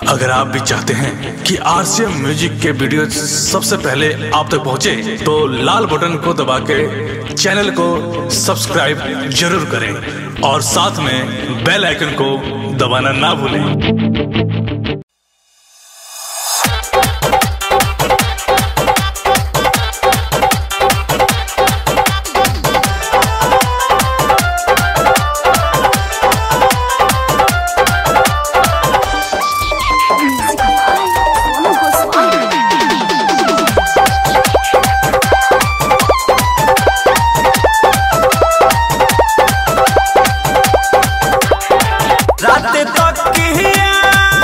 अगर आप भी चाहते हैं कि आरसीएम म्यूजिक के वीडियो सबसे पहले आप तक पहुंचे, तो लाल बटन को दबा के चैनल को सब्सक्राइब जरूर करें और साथ में बेल आइकन को दबाना ना भूलें रात तक किया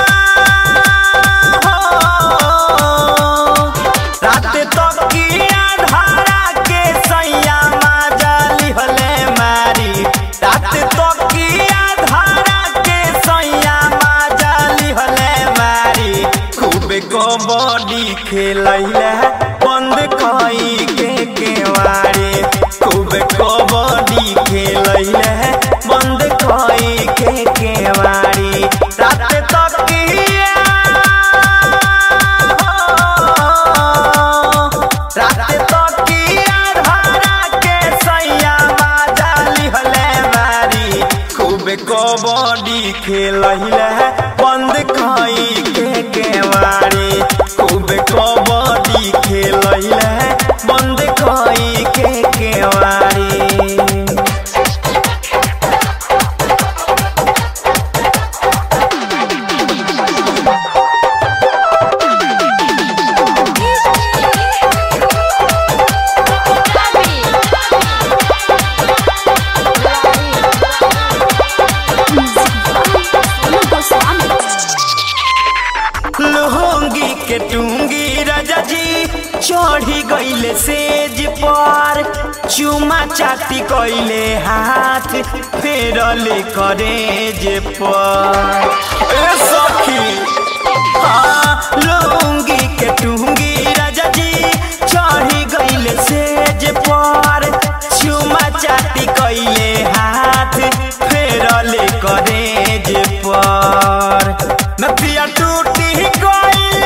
रात तक किया धारा के सैया माजली हले मारी रात तक किया धारा के सैया माजली हले मारी खूब कबड्डी खेलैले बंद कई के केवारी खूब कबड्डी खेलैले बंद कई के केवारी रात तक किया रात तक किया धारा के सैया माजाली हले मारी खूब कबड्डी खेलैले बंद कई के केवारी खूब कबड्डी खेलैले बंद कई के केवारी लुंगी के टूंगी राजा जी चढ़ी गईले सेज पर चुमा चाटी कइले हाथ फेरले करेज पर ए सखी हाँ, लुंगी के टूंगी राजा जी चढ़ी गईले सेज पर चुमा चाटी कइले हाथ फेरले करेज पर नथिया टूटी गई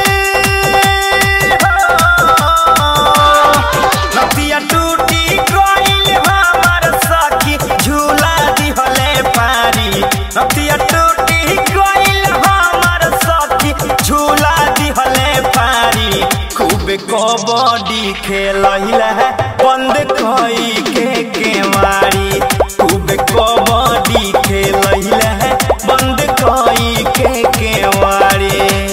नथिया टूटी गई हमार सखी झूला दिहले पारी नथिया टूटी गई हमार सखी झूला दिहले पारी खूब कबड्डी खेलैले बंद कई के केवारी खूब कबड्डी खेलैले बंद कई के केवारी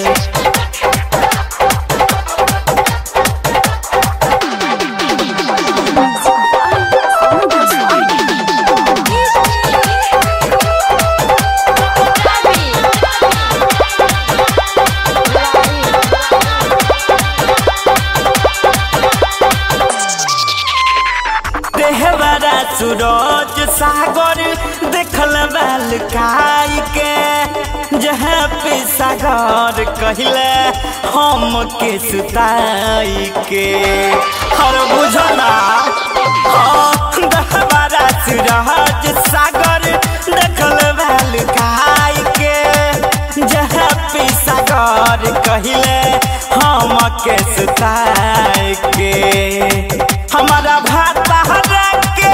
देहवारा सूरज सागर देखल बैल काई के जहाँ पे सागर कहले हम के सुताई के हर बुझना हाँ देहवारा सूरज सागर देखल बैल काई के जहाँ पे सागर कहले हम के सुताई के हमारा भाता के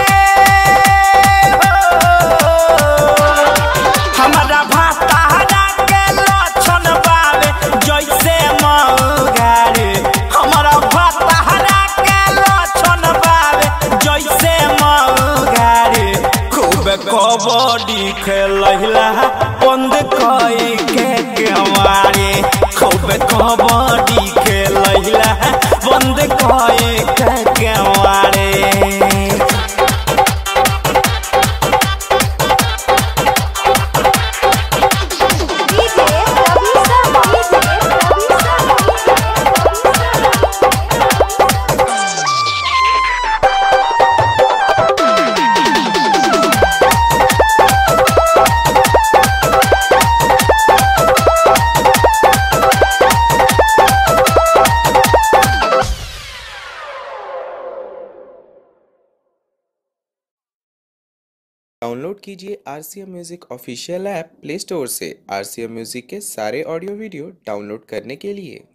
हमारा भाता के लक्षण बावे जैसे मौगारे हमारा भाता के लक्षण बावे जैसे मौगारे खूब कबड्डी खेलैला बंद कई के केवारे खूब कबड्डी खेलैला बंद कई के डाउनलोड कीजिए R C M music official app play store से आर सी एम म्यूज़िक के सारे ऑडियो वीडियो डाउनलोड करने के लिए